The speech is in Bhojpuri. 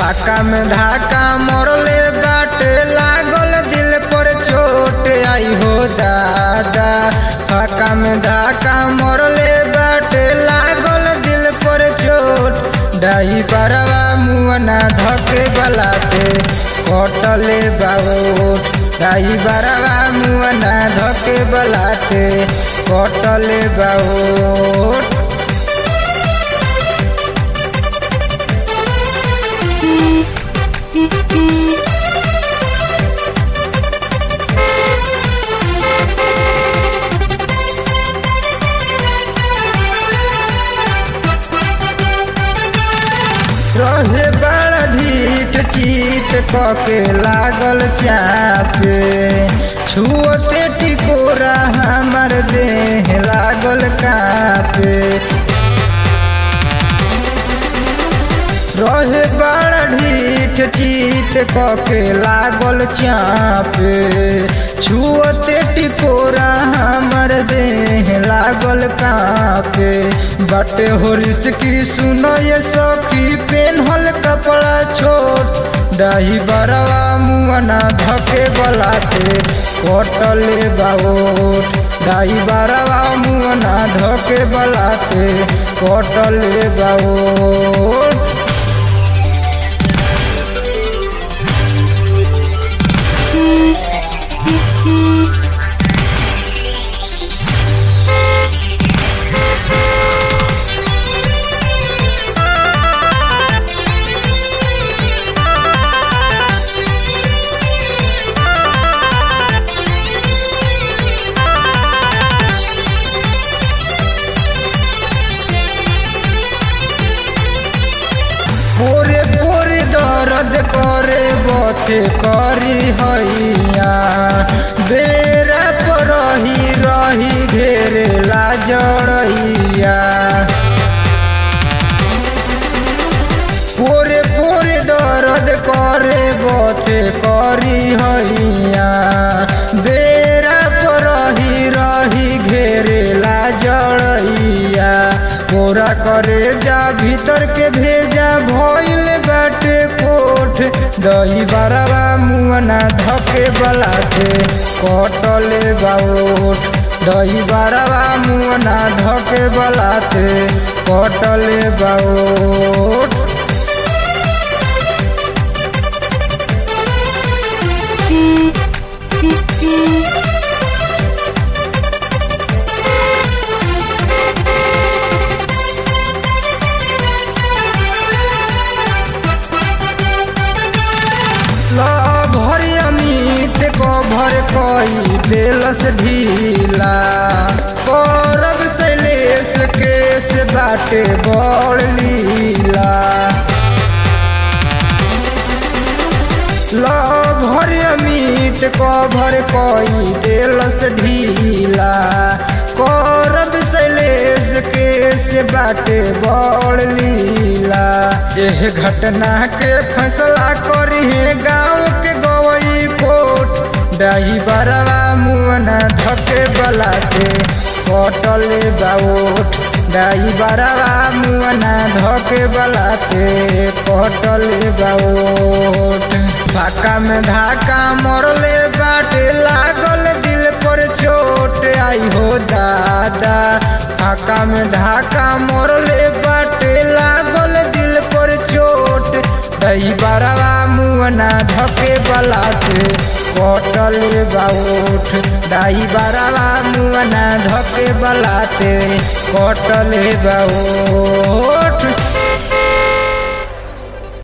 फाका में धाका मरले बाटे लागल दिल पर चोट आई हो दादा फाका में धाका मरले बाटे लागल दिल पर चोट डाई बरवा मुअना धके बलाते कटले बाबोट डाई बरवा मुअना धके बलाते कटले बाबोट रहे बड़ा ढीठ चीत कके लागल चापे छुअते टिकोरा हमर देह लागल कापे रहे बड़ा ढीठ चीत कके लागल चापे छुअते टिकोरा हमर देह लागल कापे बटे हो की सुनो ये सखी पेन्हल कपड़ा छोट डाही बरवा मुअना धके बलाते कटले बाबोट डाही बरवा मुअना धके बलाते कटले बाबोट पोरे पोरे दर्द करे बथे करी हैया बेरा पर रही रही घेरे ला जड़ैया पोरे पोरे दर्द करे बथे करी हैया बेरा पर रही रही घेरे ला जड़ैया पूरा करे जा भीतर के भेजा भइल बाटे कोठ दही बरवा मुअना धके बलाते कटले बाओठ दही बरवा मुअना धके बलाते कटले बाओठ भर अमित को भर कोई दिलस ढीला करब शैलेश केस बाटे बड़ लीला भर अमित को भर कोई दिलस ढीला करब शैलेश केस बाटे बड़ लीला एह घटना के फैसला करी है गाँव के गवई कोट डाही बरवा मुअना धके बलाते कटले बाओट डाही बरवा मुअना धके बलाते कटले बाओट फाका में धाका मरले बाटे लागल दिल पर चोट आई हो दादा फाका में धाका मरले बाटे लागल दिल पर चोट दही बरवा मुअना धके बलाते कटले बाउठ दाई बरवा मुअना धके बलाते कटले बाउठ